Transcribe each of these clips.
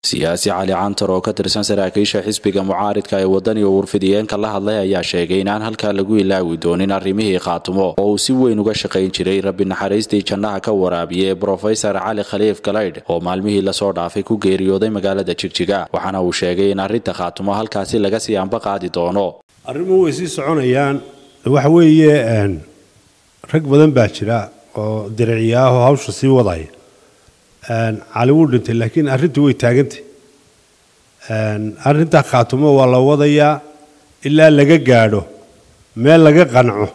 siyaasi cali cantar oo ka tirsan saraakiisha xisbiga mucaaridka ee wadani oo warfidiyeenka la hadlay ayaa sheegay inaan halkaa lagu ilaawi doonin arrimihii khaatumo oo uu si weyn uga shaqayn jiray rabbi naxariistii jannaha ka waraabiye brofesor cali khaliif galaydh oo maalmihii lasoo dhaafay ku geeriyooday magaalada jigjiga waxaana uu sheegay in arrinta khaatumo halkaasi laga sii anba qaadi doono arrimuhu way sii soconayaan waxa weeye rag badan baa jira oo diriciyaahoo hawsha sii wadaya cali wuu dhintay laakiin arrintu way taagantay arrintaa khaatumo waa la wadayaa ilaa laga gaadho meel laga qanco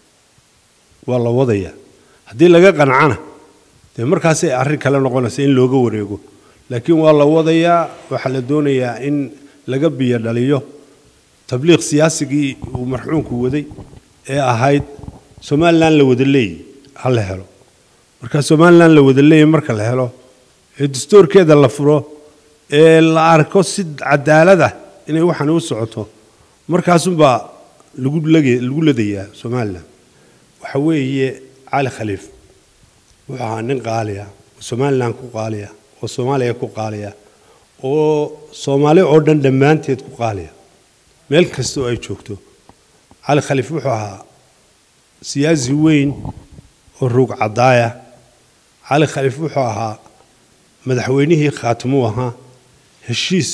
waa la wadayaa haddii laga qancana dee markaasay arrin kale noqonaysa in looga wareego laakiin waa la wadayaa waxaa la doonayaa in laga biyo dhaliyo tabliiq siyaasigii uu marxuumku waday ee ahayd somalilan la wada leeyi ha la helo marka somalilan la wada leeyahy marka la helo ee dastuurkeeda la furo ee la arko si cadaalada inay waxaan u socoto markaasunbaa lagu lagu ladayaa somalilan waxa weeye cali khaliif wuxuu ahaa nin qaaliya oo somalilan ku qaaliya oo soomaaliya ku qaaliya oo soomaali oo dhan dhammaanteed ku qaaliya meel kasta oo ay joogto cali khaliif wuxuu ahaa siyaasi weyn oo ruug caddaaya cali khaliif wuxuu ahaa madaxweynihii khaatimuu ahaa heshiis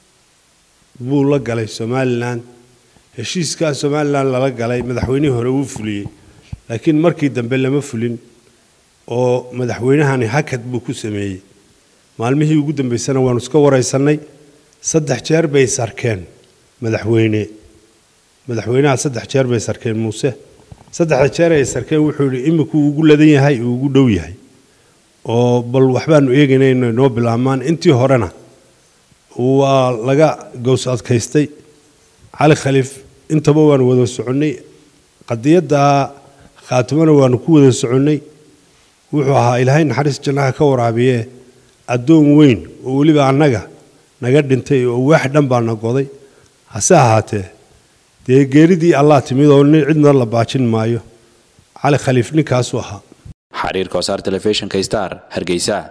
buu la galay somalilan heshiiskaa somalilan lala galay madaxweynihii hore wuu fuliyey laakiin markii dambe lama fulin oo madaxweynahani hakad buu ku sameeyey maalmihii ugu dambaysana waanu iska waraysannay saddex jeer bay sarkeen madaxweyne madaxweynaha saddex jeer bay sarkeen muuse saddexda jeer ay sarkeen wuxuu yidhi imikuu ugu ladan yahay uu ugu dhow yahay oo bal waxbaanu eegayna inay noo bilaabmaan intii horena waa laga gows adkaystay cali khaliif intaba waanu wada soconnay qadiyadda khaatimona waanu ku wada soconnay wuxuu ahaa ilaahay naxariis jannaha ka waraabiye addoon weyn oo weliba annaga naga dhintay oo waax dhan baana goday hase ahaatee dee geeridii allah timid oo cidna la baajin maayo cali khaliif ninkaasuu ahaa xariirka wasaar telefishinka star hargeysa